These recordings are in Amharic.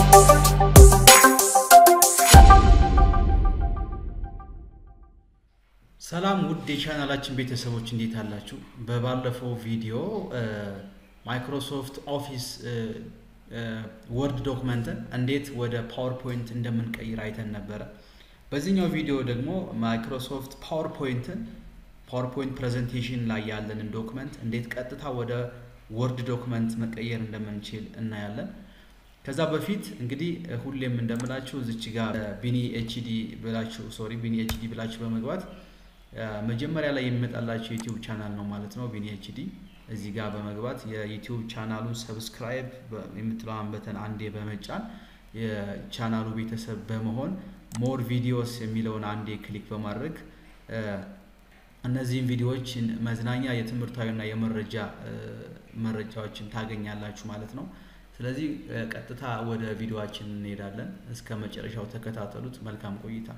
ሰላም ውድ የቻናላችን ቤተሰቦች እንዴት አላችሁ? በባለፈው ቪዲዮ ማይክሮሶፍት ኦፊስ ወርድ ዶክመንትን እንዴት ወደ ፓወርፖይንት እንደምንቀይር አይተን ነበረ። በዚህኛው ቪዲዮ ደግሞ ማይክሮሶፍት ፓወርፖይንትን ፓወርፖይንት ፕሬዘንቴሽን ላይ ያለንን ዶክመንት እንዴት ቀጥታ ወደ ወርድ ዶክመንት መቀየር እንደምንችል እናያለን። ከዛ በፊት እንግዲህ ሁሌም እንደምላችሁ እዚች ጋር ቢኒ ኤችዲ ብላችሁ ሶሪ ቢኒ ኤችዲ ብላችሁ በመግባት መጀመሪያ ላይ የሚመጣላችሁ የዩቲዩብ ቻናል ነው ማለት ነው። ቢኒ ኤችዲ እዚህ ጋር በመግባት የዩቲዩብ ቻናሉን ሰብስክራይብ የምትለዋን በተን አንዴ በመጫን የቻናሉ ቤተሰብ በመሆን ሞር ቪዲዮስ የሚለውን አንዴ ክሊክ በማድረግ እነዚህን ቪዲዮዎች መዝናኛ፣ የትምህርታዊና የመረጃ መረጃዎችን ታገኛላችሁ ማለት ነው። ስለዚህ ቀጥታ ወደ ቪዲዮችን እንሄዳለን። እስከ መጨረሻው ተከታተሉት። መልካም ቆይታ።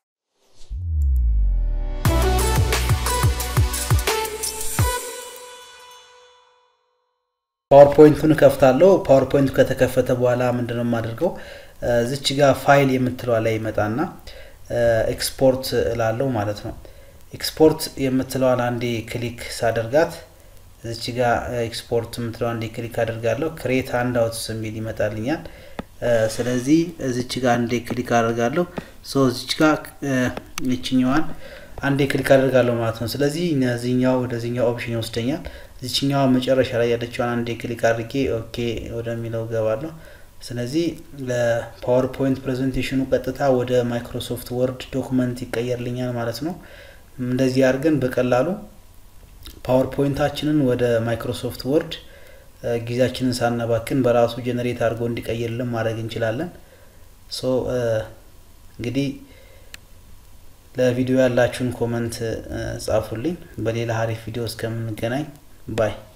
ፓወርፖይንቱን እከፍታለሁ። ፓወርፖይንቱ ከተከፈተ በኋላ ምንድነው የማደርገው? ዝች ጋር ፋይል የምትለዋ ላይ ይመጣና ኤክስፖርት እላለሁ ማለት ነው። ኤክስፖርት የምትለዋን አንዴ ክሊክ ሳደርጋት እዚች ጋር ኤክስፖርት የምትለው አንዴ ክሊክ አደርጋለሁ። ክሬት አንድ አውትስ የሚል ይመጣልኛል። ስለዚህ እዚች ጋር አንዴ ክሊክ አደርጋለሁ። ሶ እዚች ጋር ይችኛዋን አንዴ ክሊክ አደርጋለሁ ማለት ነው። ስለዚህ እነዚህኛው ወደዚህኛው ኦፕሽን ይወስደኛል። እዚችኛዋ መጨረሻ ላይ ያለችዋን አንዴ ክሊክ አድርጌ ኦኬ ወደሚለው ገባለሁ። ስለዚህ ለፓወርፖይንት ፕሬዘንቴሽኑ ቀጥታ ወደ ማይክሮሶፍት ወርድ ዶክመንት ይቀየርልኛል ማለት ነው። እንደዚህ አድርገን በቀላሉ ፓወርፖይንታችንን ወደ ማይክሮሶፍት ወርድ ጊዜያችንን ሳናባክን በራሱ ጀነሬት አድርጎ እንዲቀይርልን ማድረግ እንችላለን። ሶ እንግዲህ ለቪዲዮ ያላችሁን ኮመንት ጻፉልኝ። በሌላ ሀሪፍ ቪዲዮ እስከምንገናኝ ባይ